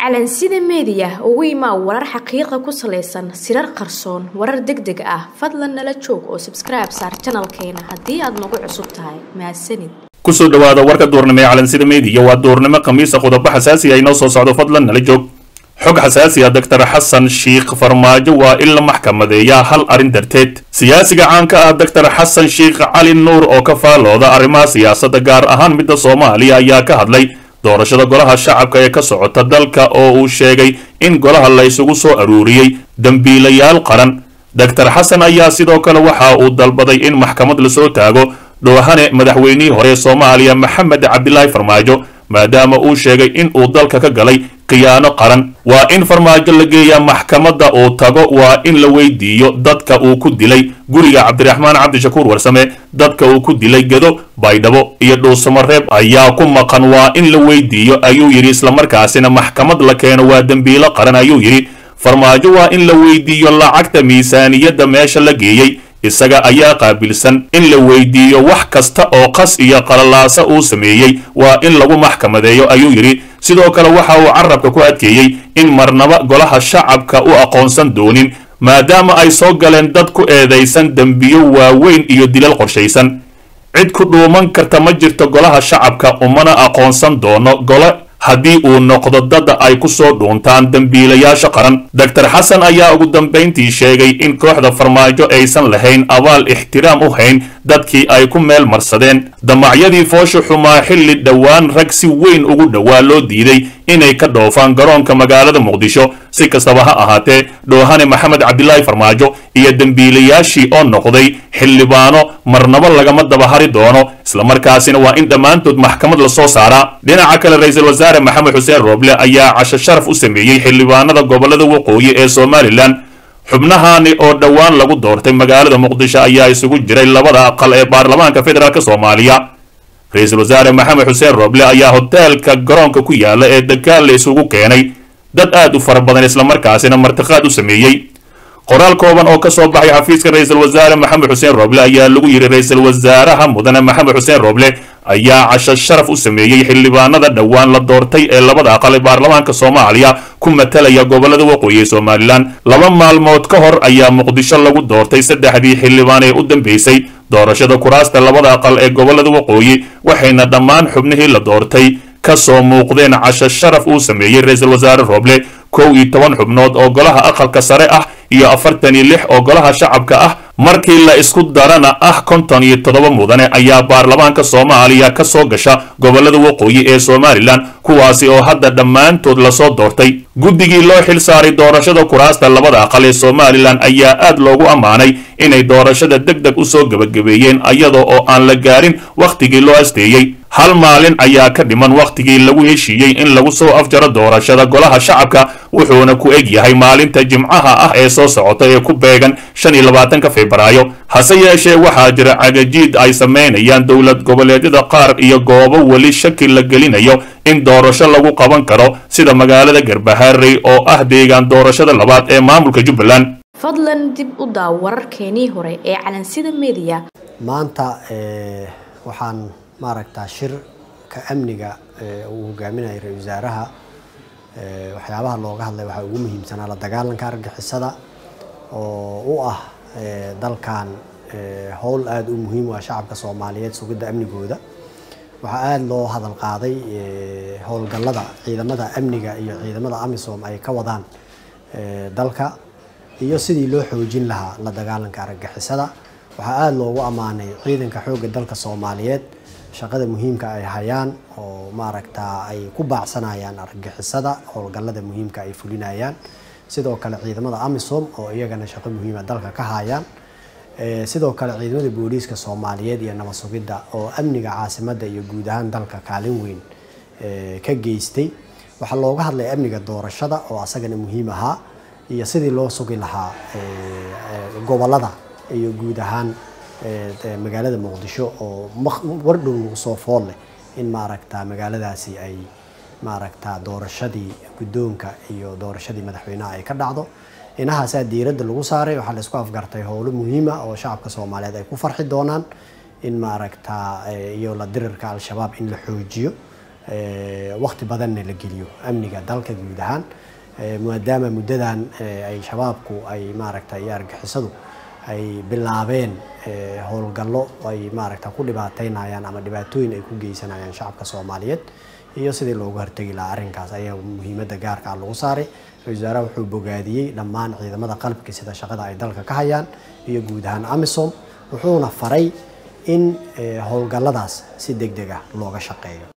calansida meediya ugu imaa warar xaqiiqa ku salaysan sirar qarsoon warar deg deg ah fadlan nala joog oo sabskribe saar janalkeena haddii aad nagu cusub tahay mahadsanid kusoo dhawaada warka duurnimo ee calansida meediya waa duurnimo khamiisa qodobo xasaasi ah inoo soo socdo fadlan nala joog xog xasaasi ah doctor xasan sheikh farmaajo waa in la maxkamadeeyaa hal arrin darteed siyaasiga caanka ah doctor xasan sheikh cali nuur oo ka faalooda arrimaha siyaasadda gaar ahaan midda soomaaliya ayaa ka hadlay doorashada golaha shacabka ee ka socota dalka oo uu sheegay in golaha la isugu soo aruuriyey dembiilayaal qaran doctor xasan ayaa sidoo kale waxa uu dalbaday in maxkamad lasoo taago dhoohane madaxweynihii hore ee soomaaliya maxamed cabdilaahi farmaajo maadaama uu sheegay in uu dalka ka galay khiyaano qaran waa in farmaajo la geeyaa maxkamadda uu tago waa in la weydiiyo dadka uu ku dilay guriga cabdiraxmaan cabdishakuur warsame dadka uu ku dilay gedo baydhabo iyo dhuusamareeb ayaa ku maqan waa in la weydiiyo ayuu yidhi islamarkaasina maxkamad la keeno waa dembiilo qaran ayuu yidhi farmaajo waa in la weydiiyo lacagta miisaaniyadda meesha la geeyey isaga ayaa qaabilsan in la weydiiyo wax kasta oo qas iyo qalalaasa uu sameeyey waa in lagu maxkamadeeyo ayuu yidhi sidoo kale waxa uu carabka ku adkeeyey in marnaba golaha shacabka u aqoonsan doonin maadaama ay soo galeen dad ku eedaysan dembiyo waaweyn iyo dilal qorshaysan cid ku dhuuman karta ma jirto golaha shacabka umana aqoonsan doono gole haddii uu noqdo dadda ay ku soo dhuuntaan dembiilayaasha qaran doctor xasan ayaa ugu dambayntii sheegay in kooxda farmaajo aysan lahayn abaal ixtiraam u hayn dadkii ay ku meel marsadeen damacyadii foosha xumaa xilli dhowaan rag si weyn ugu dhowaa loo diiday inay ka dhoofaan garoonka magaalada muqdisho si kastaba ha ahaatee dhoohane maxamed cabdilaahi farmaajo iyo dembiilayaashii oo noqday xildhibaano marnabo lagama dabahari doono islamarkaasina waa in dhammaantood maxkamad lasoo saaraa dhinaca kale ra-iisul wasaare maxamed xuseen rooble ayaa casho sharaf u sameeyey xildhibaanada gobolada waqooyi ee somalilan xubnahaani oo dhowaan lagu doortay magaalada muqdisho ayaa isugu jiray labada aqal ee baarlamaanka federaalk soomaaliya ra-iisul wasaare maxamed xuseen rooble ayaa hoteelka garoonka ku yaala ee dagaal la isugu keenay dad aad u fara badan islamarkaasina martiqaad u sameeyey qoraal kooban oo ka soo baxay xafiiska ra-iisul wasaare maxamed xuseen rooble ayaa lagu yidhi ra-iisul wasaaraha mudane maxamed xuseen rooble ayaa casho sharaf u sameeyey xildhibaanada dhowaan la doortay ee labada aqal ee baarlamaanka soomaaliya ku matalaya gobolada waqooyi ee somalilan laba maalmood ka hor ayaa muqdisho lagu doortay saddexdii xildhibaan ee u dambeysay doorashada kuraasta labada aqal ee gobolada waqooyi waxayna dhammaan xubnihii la doortay ka soo muuqdeen casho sharaf uu sameeyey ra-iisul wasaare rooble kow iyo toban xubnood oo golaha aqalka sare ah iyo afartan iyo lix oo golaha shacabka ah markii la isku darana ah konton iyo toddoba mudane ayaa baarlamaanka soomaaliya ka soo gasha gobolada waqooyi ee somalilan kuwaasi oo hadda dhammaantood lasoo doortay guddigii loo xil saaray doorashada kuraasta labada aqal ee somalilan ayaa aad loogu ammaanay inay doorashada deg deg usoo gebagabeeyeen iyada oo aan la gaarin wakhtigii loo asteeyey hal maalin ayaa ka dhiman wakhtigii lagu heshiiyey in lagu soo afjaro doorashada golaha shacabka wuxuuna ku eg yahay maalinta jimcaha ah ee soo socota ee ku beegan shan iyo labaatanka febraayo hase yeeshee waxaa jira cagajiid ay samaynayaan dowlad goboleedyada qaar iyo goobo weli shaki la gelinayo in doorasho lagu qaban karo sida magaalada garbaharey oo ah deegaan doorashada labaad ee maamulka jubbaland fadlan dib u daaw wararkeenii hore ee calansida meediya maanta waxaan maaragtaa shirka amniga uu hogaaminayo ra-isul wasaaraha waxyaabaha looga hadlay waxaa ugu muhiimsanaa la dagaalanka argixisada oo u ah dalkan howl aada u muhiim u ah shacabka soomaaliyeed sugidda amnigooda waxaa aada loo hadal qaaday howlgallada ciidamada amniga iyo ciidamada amisom ay ka wadaan dalka iyo sidii loo xoojin lahaa la dagaalanka argagixisada waxaa aada loogu ammaanay ciidanka xoogga dalka soomaaliyeed shaqada muhiimka ay hayaan oo maaragtaa ay ku baacsanayaan argagixisada howlgallada muhiimka ay fulinayaan sidoo kale ciidamada amisom oo iyagana shaqo muhiima dalka ka hayaan sidoo kale ciidamada booliiska soomaaliyeed iyo nabad sugidda oo amniga caasimadda iyo guud ahaan dalka kaalin weyn ka geystay waxaa looga hadlay amniga doorashada oo asagana muhiim ahaa iyo sidii loo sugi lahaa gobolada iyo guud ahaan magaalada muqdisho oo wardhow nagu soo fool leh in maaragta magaaladaasi ay maaragta doorashadii guddoonka iyo doorashadii madaxweynaha ay ka dhacdo inahaasaa diiradda lagu saaray waxaa la isku afgartay howlo muhiima oo shacabka soomaaliyeed ay ku farxi doonaan in maaragta iyo la dirirka al-shabaab in la xoojiyo waqti badanna la geliyo amniga dalka guud ahaan maadaama muddadan ay shabaabku ay maaragtay iyo argixisadu ay bilaabeen howlgallo ay maaragta ku dhibaateynayaan ama dhibaatooyin ay ku geysanayaan shacabka soomaaliyeed iyo sidii loogu hortegi lahaa arrinkaas ayaa muhiimadda gaarka ah lagu saaray ra-isul wasaaraha wuxuu bogaadiyey dhammaan ciidamada qalabka sida shaqada ay dalka ka hayaan iyo guud ahaan amisom wuxuuna faray in howlgalladaas si deg deg ah looga shaqeeyo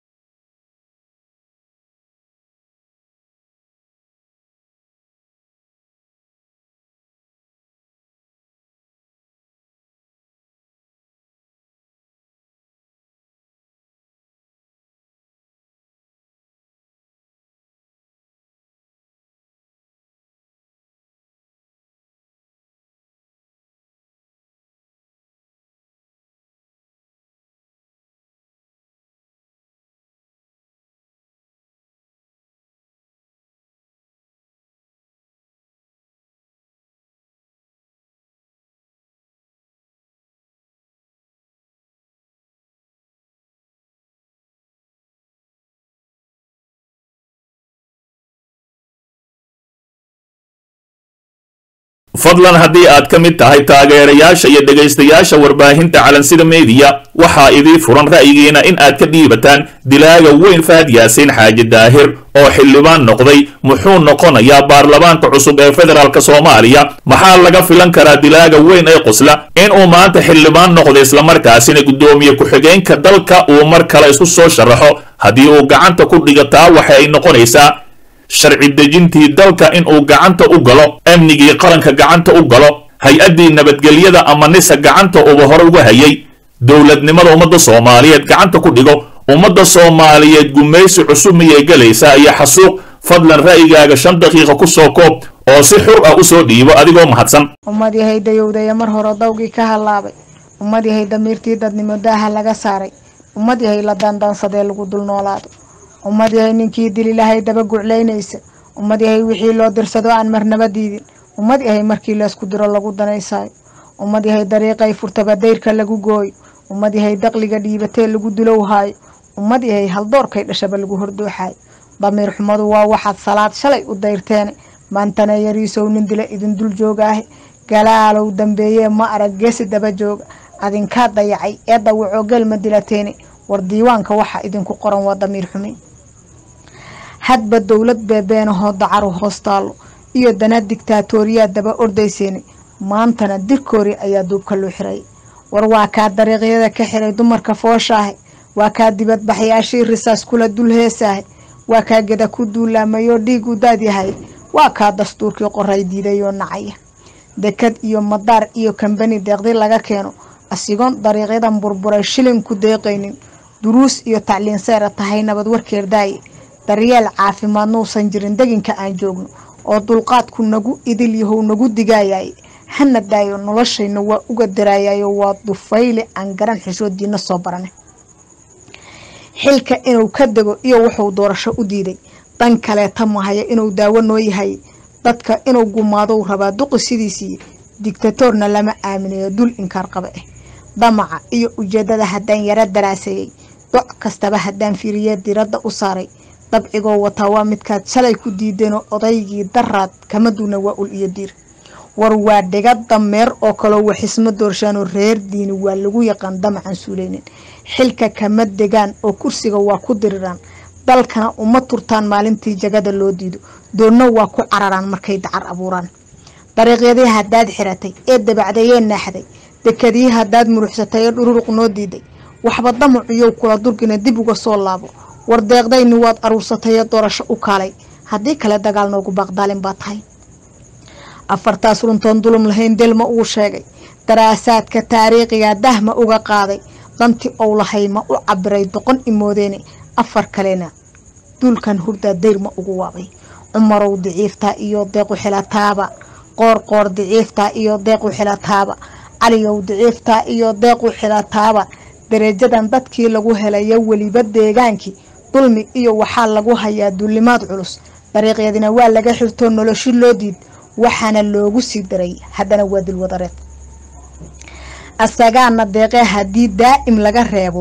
fadlan haddii aad ka mid tahay taageerayaasha iyo dhegaystayaasha warbaahinta calansida meediya waxaa idii furan ra'yigiina in aad ka dhiibataan dilaaga weyn fahad yaasiin xaaji daahir oo xildhibaan noqday muxuu noqonayaa baarlamaanka cusub ee federaalk soomaaliya maxaa laga filan karaa dilaaga weyn ee qosla inuu maanta xildhibaan noqdo islamarkaasina guddoomiye ku-xigeenka dalka uu mar kale isku soo sharaxo haddii uu gacanta ku dhigataa waxa ay noqonaysaa sharci dejintii dalka inuu gacanta u galo amnigii qaranka gacanta u galo hay-addii nabadgelyada ama nisa gacanta uba hore uga hayay dowladnimada ummadda soomaaliyeed gacanta ku dhigo ummadda soomaaliyeed gumaysi cusub miyay gelaysaa iyo xasuuq fadlan ra'yigaaga shan daqiiqa ku soo koob oo si xur ah u soo dhiibo adigoo mahadsan ummad yahay dayowdaya mar hore dawgii ka hallaabay ummad yahay damiirtii dadnimo daaha laga saaray ummad yahay la daandaansadee lagu dul noolaado ummad yahay ninkii dili lahay daba guclaynaysa ummad yahay wixii loo dirsado aan marnaba diidin ummad yahay markii laysku diro lagu danaysaayo ummad yahay dariiqay furtaba dayrka lagu gooyo ummad yahay daqliga dhiibatee lagu dulowhaayo ummad yahay haldoorkay dhashaba lagu hordooxaayo damiir xumadu waa waxaad salaad shalay u dayrteene maantana yariisow nin dila idin dul joogaahe galaalow dambeeyee ma arag geesi daba jooga adinkaa dayacay ee dawacoo gelma dilateene war diiwaanka waxaa idinku qoran waa damiir xumi hadba dowlad beebeenahoo dacaru hoostaalo iyo dana digtaatooriyaa daba ordayseene maantana dirkoori ayaa duubka loo xiray war waa kaa dariiqyada ka xiray dumarka fooshaahe waa kaa dibadbaxyaashii risaas kula dul heesaahe waa kaa geda ku duulaamayoo dhiigu daadyahay waa kaa dastuurkii qoray diidayoo nacaya dekad iyo madaar iyo kambani deeqdi laga keeno asigoon dariiqyadan burburay shilin ku deeqaynin duruus iyo tacliin seera tahay nabad warkeerdaaye daryeel caafimaad nuusan jirin deginka aan joogno oo dulqaadku nagu idil yahow nagu digaayaye hana daayo noloshayna waa uga daraayayo waa dufayle aan garan xishoodiina soo barane xilka inuu ka dego iyo wuxuu doorasho u diiday dan kaleeta mahaya inuu daawo noo yahay dadka inuu gumaadou rabaa duqi sidiisii digtatoorna lama aaminayo dul inkaar qaba ah damaca iyo ujeedada haddaan yaro daraaseeyey doc kastaba haddaan fiiriye diradda u saaray dabcigoo wataa waa midkaad shalay ku diideenoo odaygii daraad kama duuna waa ul iyo diir war waa dhiga dameer oo kaloo waxisma doorshaanoo reer diini waa lagu yaqaan damacan suuleynin xilka kama degaan oo kursiga waa ku diriraan dalkana uma turtaan maalintii jagada loo diido doonna waa ku cararaan markay dacar abuuraan dariiqyadii haddaad xiratay ee dabacdayee naaxday dekadii haddaad muruxsatay ee dhururuq noo diiday waxba damacuyow kula durgina dib uga soo laabo war deeqdayni waad aruursatay ee doorasho u kaalay haddii kale dagaal noogu baaqdaalin baa tahay afartaas runtoon dulum lahayn delma uu sheegay daraasaadka taariikhiga dahma uga qaaday dantii ou lahay ma u cabiray doqon imoodeene afar kalena duulkan hurdaa dayrma ugu waabay cumarow diciiftaa iyo deequ xilataaba qoorqoor diciiftaa iyo deequ xilataaba caliyow diciiftaa iyo deequ xilataaba darajadan dadkii lagu helayo weliba deegaankii dulmi iyo waxaa lagu hayaa duulimaad culus dariiqyadina waa laga xirtoo noloshi loo diid waxaana loogu sii daray haddana waa dilwadareed asagaana deeqee haddii daa'im laga reebo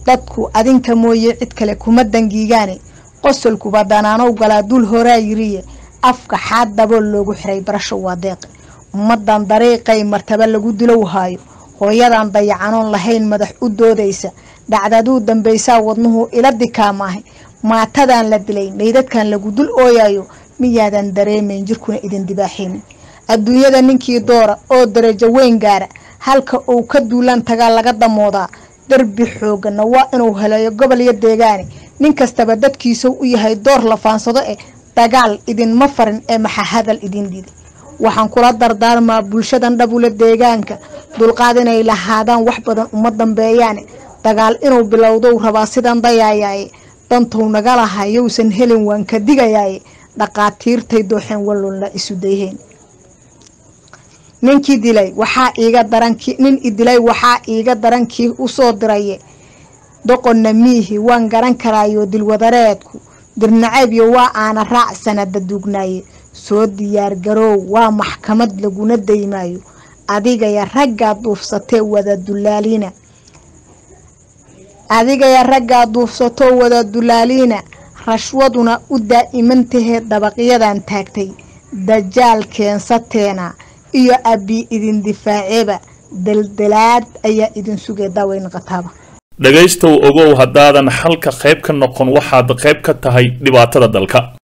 dadku adinka mooye cid kale kuma dangiigaane qosolkuba danaanow galaa dul horaa yiriye afka xaad dabool loogu xiray barasho waa deeqe ummadan dariiqay martaba lagu dilow haayo hooyadan dayacanoon lahayn madax u doodaysa dhacdaduu dambaysaa wadnuhu ila dikaamaahay maatadan la dilay meydadkan lagu dul ooyayo miyaadan dareemayn jirkuna idin dibaaxaynin adduunyada ninkii doora oo darajo weyn gaara halka uu ka duulaan tagaa laga damoodaa darbi xoogana waa inuu heleeyo gobol iyo deegaane nin kastaba dadkiisau u yahay door la faansado eh dagaal idinma farin ee maxa hadal idin diiday waxaan kula dardaarmaa bulshadan dhabule deegaanka dulqaad inay lahaadaan wax badan uma dambeeyaane dagaal inuu bilowdou rabaa sidan dayaayaaye dantou naga laha yowsan helin waan ka digayaaye dhaqaatiirtay dooxeen wallunla isu dayheen ninkii dilay waxaa iiga darankii nin idilay waxaa iiga darankii usoo diraye doqonna miihi waan garan karaayo dilwadareedku dirnaceebyo waa aana raac sanada duugnaaye soo diyaargaroow waa maxkamad laguna daymaayo adigaya raggaa duufsatee wada dulaaliina adigaya raggaa duufsatoo wada dulaaliina rashwaduna u daa'imantahee dabaqyadan taagtay dajaal keensateena iyo abbi idin difaaceeba daldalaad ayaa idin sugay daaweyn qataaba dhegaystow ogow haddaadan xalka qayb ka noqon waxaad qayb ka tahay dhibaatada dalka